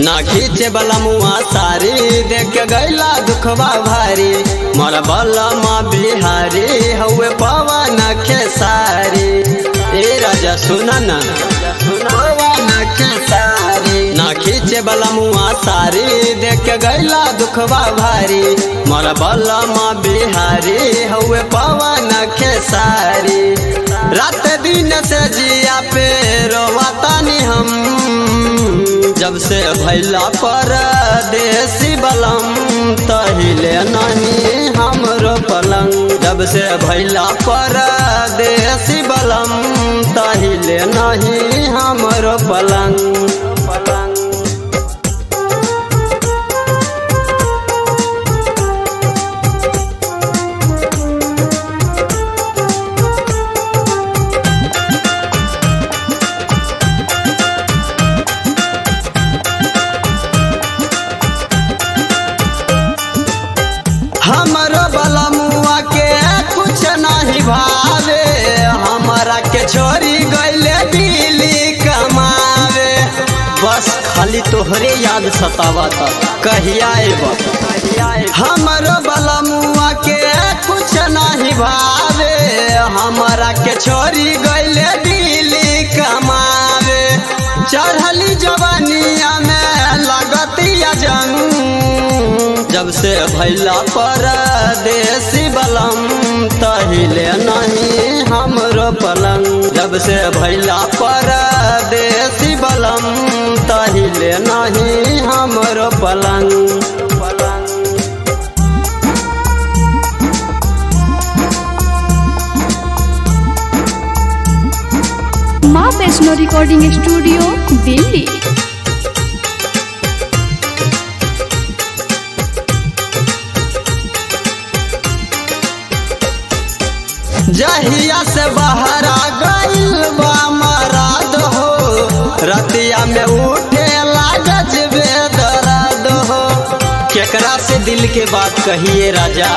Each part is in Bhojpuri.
ना खींचे बला मुआ सारी देख के गैला दुखवा भारी मोर बलमा बिहारी हउए पवन खेसारी ए राजा सुना ना पवन खेसारी ना खींचे बला मुआ सारी देख के गैला दुखवा भारी मोर बलमा बिहारी हउए पवन खेसारी रात दिन से जिया पे रोवातानी हम जब से भैला पर देसी बलम तहिले नहीं हमरो पलंग जब से भैला पर देसी बलम तहिले नहीं हमरो पलंग पलंग हमरो बलमुआ के कुछ नहीं भावे हमारा के छोरी गईले दिल्ली कमावे बस खाली तोहरे याद सतावता कहिया आएबा हमरो बलमुआ के कुछ नहीं भावे हमारा के छोरी गईले दिल्ली कमावे चढ़ली जवानिया में लगतिया जंग जब से भैला पर देसी बलम तहिले नहीं हमरो पलंग जब से भैला पर देसी बलम तहिले नहीं हमरो पलंग पलंग माँ वैष्णो रिकॉर्डिंग स्टूडियो दिल्ली जहिया से बहरा गइल बा मराद हो रतिया में उठे लागज बेदर्द हो केकरा से दिल के बात कहिए राजा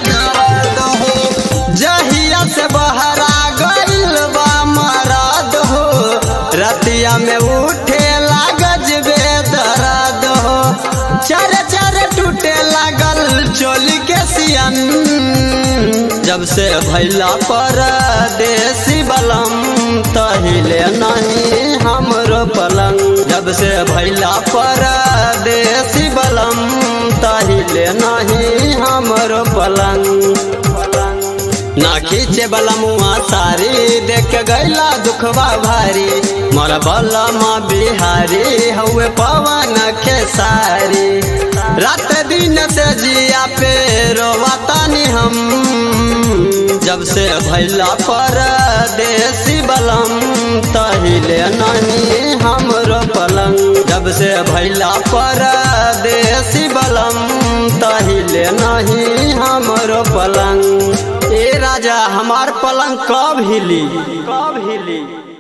जहिया से बहरा गइल बा मराद हो रतिया में उठे लागज बेदर्द हो चर चर टूटे लागल चोली के सियन जब से भैला पर देसी बलम तहिले नहीं हमरो पलंग जब से भैला पर देसी बलम तहिले नहीं हमरो पलंग पलंग ना खींचे बलमुआ सारी देख के गैला दुखवा भारी मोर बलमा बिहारी हउए पवन खेसारी रात दिन से जिया पे रोवातानी हम जब से भैला पर देसी बलम तहिले नहीं हमरो पलंग जब से भैला पर देसी बलम तहिले नहीं हमरो पलंग ए राजा हमार पलंग कब हिली कब हिली